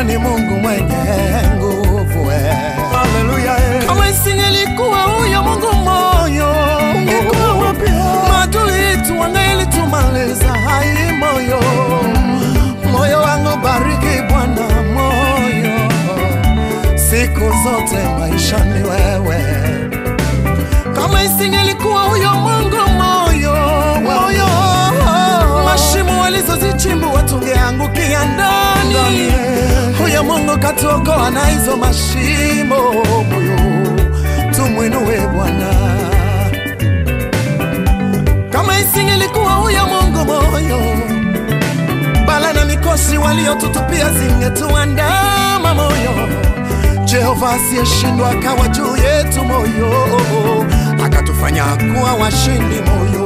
Bwana ni Mungu mwenye nguvu. eh. Haleluya, eh. Kama isingelikuwa huyo Mungu moyo, ungekuwa wapi? Maadui yetu wangelitumaliza. Hai moyo, moyo wangu bariki Bwana, moyo siku zote maishani wewe. Kama isingelikuwa huyo Mungu moyo, moyo mashimo walizozichimbua tungeangukia ndani. Huyo Mungu katuokoa na hizo mashimo, moyo tumwinue Bwana. Kama isingelikuwa huyo Mungu moyo, bala na mikosi waliotutupia zingetuandama moyo. Jehova asiyeshindwa akawa juu yetu moyo, akatufanya kuwa washindi moyo.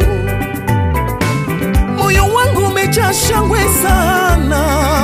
Moyo wangu umejaa shangwe sana,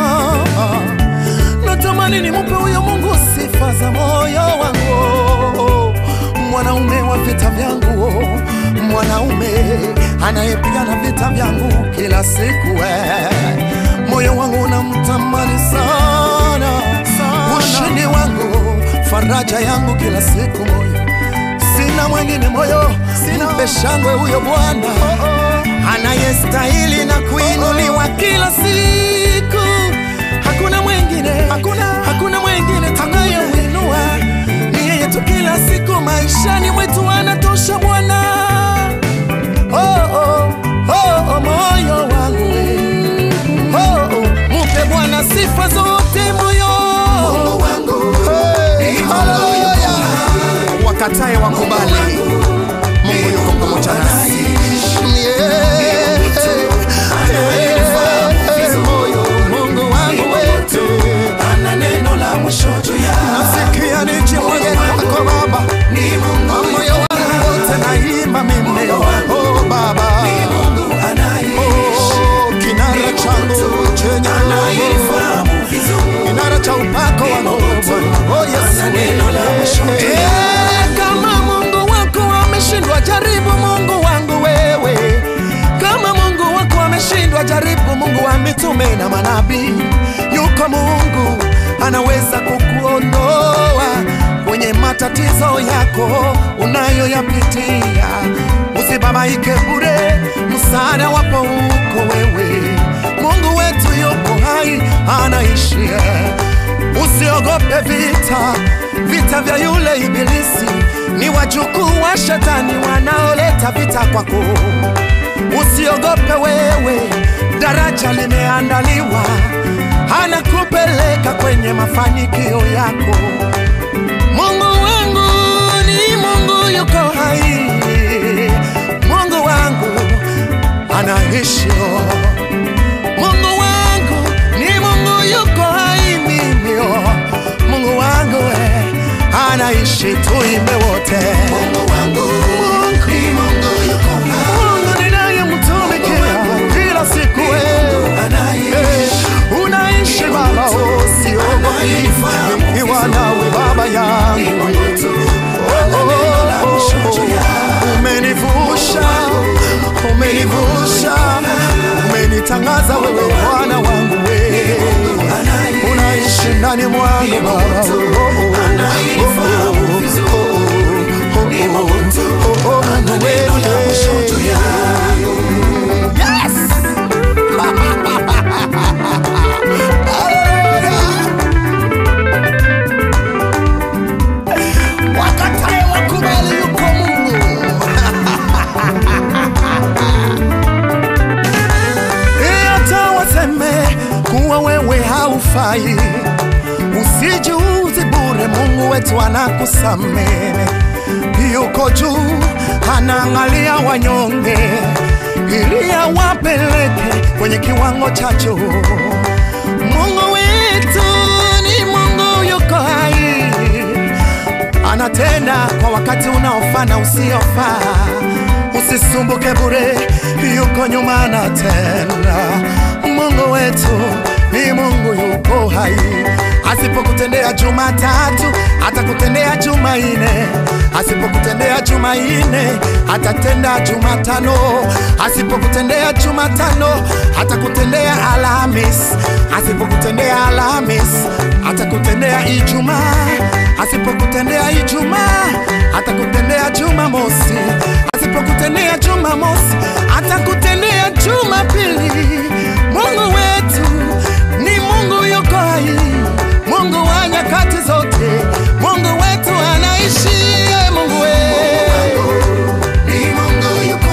natamani nimupe huyo Mungu sifa za moyo wangu, mwanaume wa vita vyangu, mwanaume anayepigana vita vyangu kila siku. eh. Moyo wangu unamtamani sana, ushindi wangu, faraja yangu kila siku moyo sina mwengine moyo, mpe shangwe huyo Bwana anayestahili na kuinuliwa kila siku. Hakuna mwengine, hakuna, hakuna mwengine tunayemwinua, ni yeye tu kila siku maishani mwetu anatosha Bwana. Oh, oh, oh, oh, moyo wangu we. oh, oh, mupe Bwana sifa zote moyo wangu hey, haleluya wakatae wakubali, Mungu yuko pamoja nasi. Yeah. Yeah. Moyo, Mungu wangu wetu Ana neno la mwisho juu yao. nasikia nijimwage kwako Baba, Ni Mungu moyo wangu wote naimba mimi oh Baba, Mungu anayeishi. oh kinara changu chenye Anayelifahamu vizuri. kinara cha upako wangu Bwana, oh Yesu Ana neno la mwisho juu Eh, kama Mungu wako ameshindwa, jaribu Mungu wangu wewe. Kama Mungu wako ameshindwa, jaribu Mungu wa mitume na manabii. Yuko Mungu anaweza kukuondoa kwenye matatizo yako unayoyapitia. Usibabaike bure, msaada wapo huko wewe. Mungu wetu yuko hai, anaishi Usiogope vita, vita vya yule ibilisi ni wajukuu wa shetani wanaoleta vita kwako. Usiogope wewe, daraja limeandaliwa, anakupeleka kwenye mafanikio yako. Mungu wangu ni Mungu yuko hai, Mungu wangu anaishi. Mungu wangu ni Mungu yuko hai mimi, oh. Mungu wangu eh, anaishi, tuimbe wote. Mungu wangu ni Mungu yuko hai. Mungu ninayemtumikia kila siku eh. Anayeishi. Eh, unaishi Baba, oh, siogopi nikiwa nawe Baba yangu Mungu tu. Oh, oh, Neno la mwisho oh, juu yao. umenivusha umenivusha umenitangaza wewe Bwana wangu wewe Anayeishi. unaishi ndani mwangu Baba Oh, oh, oh, Anayenifahamu vizuri. Ni Mungu tu. oh, oh, Ana Mungu neno la mwisho juu yao. Yes! Hallelujah! Wakatae wakubali yuko Mungu. Eh, hata waseme kuwa wewe haufai, usijiuzi bure. Mungu wetu anakusamehe, yuko juu, anaangalia wanyonge ili awapeleke kwenye kiwango cha juu. Mungu wetu ni Mungu yuko hai, anatenda kwa wakati unaofaa na usiofaa. Usisumbuke bure, yuko nyuma anatenda. Mungu wetu ni Mungu yuko hai, asipokutendea Jumatatu atakutendea Jumanne, asipokutendea Jumatatu Jumanne atatenda Jumatano, asipokutendea Jumatano atakutendea Alhamis, asipokutendea Alhamis atakutendea Ijumaa, asipokutendea Ijumaa atakutendea Jumamosi, asipokutendea Jumamosi atakutendea Jumapili. Mungu wetu ni Mungu yuko hai, Mungu wa nyakati zote, Mungu wetu anaishi. Ee Mungu wetu Ni Mungu yuko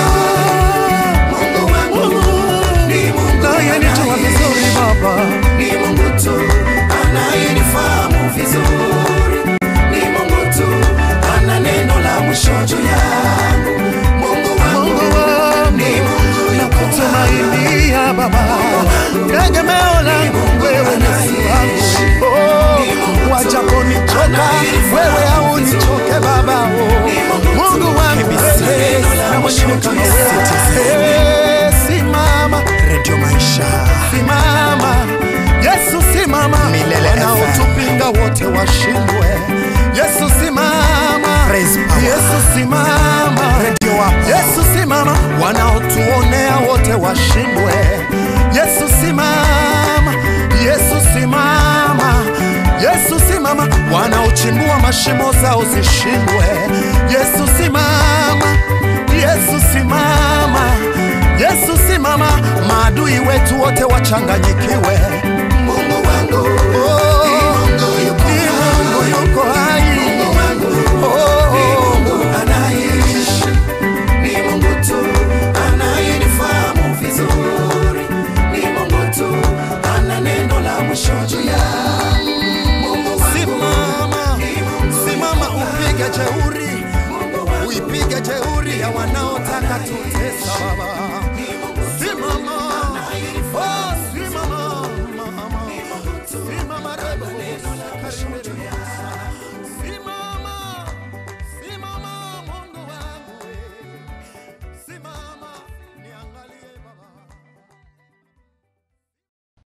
hai. Mungu wangu ni Mungu naye nijua vizuri Baba, Ni Mungu tu anayenifahamu vizuri. Ni Mungu tu ana neno la mwisho juu yangu. Mungu wangu Mungu wangu ni Mungu yuko hai. nakutumainia Baba, tegemeo langu wewe Yesu wangu. Oh, wajaponichoka wewe haunichoke Baba. Oh, Mungu wangu wewe na mwingine kama wewe. Eh, Simama redio maisha simama Yesu simama, Milele FM. wanaotupinga wote washindwe. Yesu simama, Praise power. Yesu simama, redio wapo Yesu simama, wanaotuonea wote washindwe. Yesu simama, Yesu simama, Yesu simama, wanaochimbua mashimo zao zishindwe. Yesu simama, Yesu simama, Yesu simama, maadui wetu wote wachanganyikiwe. Mungu wangu Oh, ni Mungu yuko ni Mungu yuko hai. Mungu wangu Oh, ni Mungu anaishi. Ni Mungu tu anayenifahamu vizuri. Ni Mungu tu ana neno la mwisho juu yangu. Mungu wangu Simama, ni Mungu simama yuko upige jeuri, Mungu wangu uipige jeuri ya wanaotaka tutesa Baba.